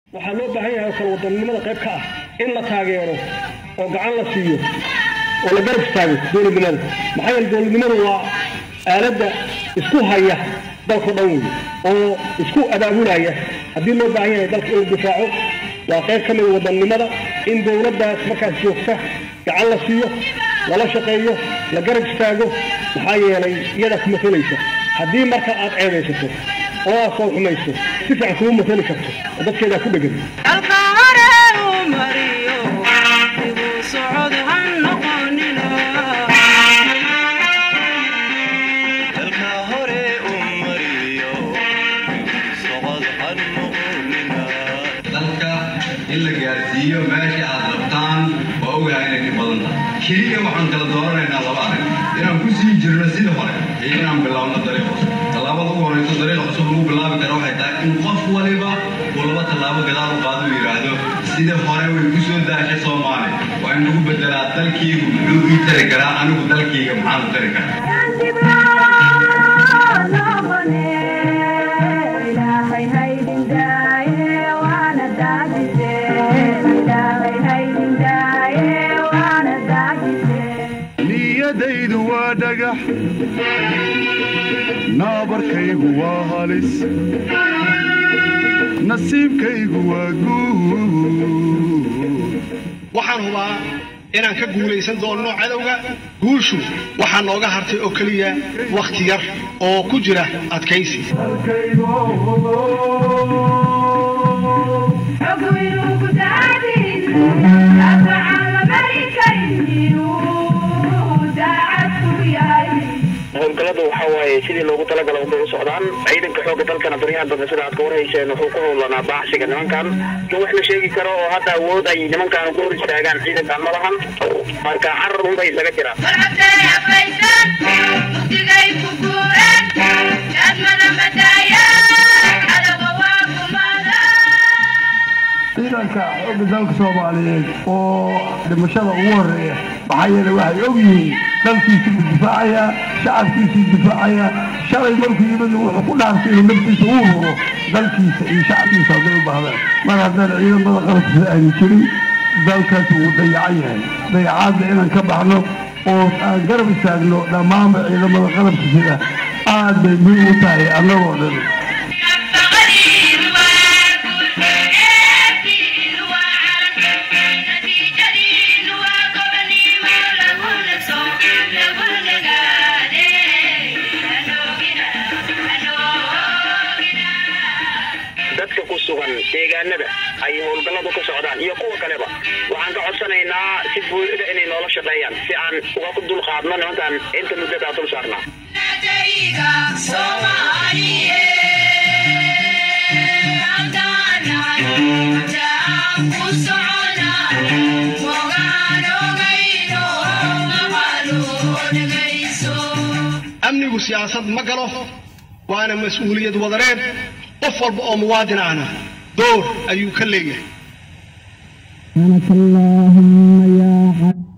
waxaa loo baahan yahay oo kale wadannimada qayb ka ah in la taageero oo gacan la siiyo oo la garab istaago dowladnimada maxaa yeele dowladnimadu waa aaladda isku haya dalkao dhan wey oo isku abaabulaya haddii loo baahan yahay dalka in la difaaco waa qayb ka mida wadannimada in dowladdaas markaas joogta gacan la siiyo lala shaqeeyo la garab istaago maxaa yeelay iyadaa ku matalaysa haddii marka aad ceebaysato oo aad soo xumayso si fiican kuma matali karto oo dadkeedaa ku dhegan in la gaarsiiyo meesha aad rabtaan waa ogahay inay ka badan tahay keliya waxaan kala dooranaynaa laba arrin inaan ku sii jirno sida hore iyo inaan bilaabno dariiq cusub tallaabada ugu horeyso dariiq cusub lagu bilaabi kara waxay tahay in qof waliba uu laba tallaabo gadaal u qaado uu yidhaahdo sida hore way ku soo daashay soomaali waa in lagu bedelaa dalkiygu muxuu ii tari karaa anigu dalkiyga maxaan u tari karaa niyadaydu waa dhagax naabarkaygu waa halis nasiibkaygu waa guud waxaan hubaa inaan ka guulaysan doonno cadowga guushu waxaa nooga hartay oo keliya wakhti yar oo ku jira adkaysi howlgalladu waxa waaye sidii loogu talagala unbay u socdaan ciidanka xoogga dalkana baryahan dambe sida aad ka warhayseen wuxuu ku howlanaa baaxsiga nimankan in wax la sheegi karo oo hadda awood ay nimankan ku hor istaagaan ciidankan ma lahan marka carar unbay isaga jiraan ciidanka xoogga dalka soomaaliyeed oo dhimashada ugu horeeya maxaa yeele waxay og yihiin dalkiisuu difaacaya shacabkiisuu difaacaya shalay markuu yimid wuxuu ku dhaartay inuu naftiisa uu ruro dalkiisa iyo shacabkiisa hadday u baahdaan mar haddaan ciidamada qalabkiisa aanu jirin dalkaas wuu dayacan yahay dayacaadda inaan ka baxno oo aan garab istaagno dhammaanba ciidamada qalabkiisada aad bay muhiim u tahay annagoo dhan dadka ku sugan deegaanada ay howlgalladu ka socdaan iyo kuwa kaleba waxaan ka codsanaynaa si buuxda inay noola shaqeeyaan si aan uga ku dulqaadno nimankan inta muddadaa dul saarnaa amnigu siyaasad ma galo waana mas-uuliyad wadareed qof walba oo muwaadin ahna door ayuu ka leeyahay سبحانك اللهم يا حق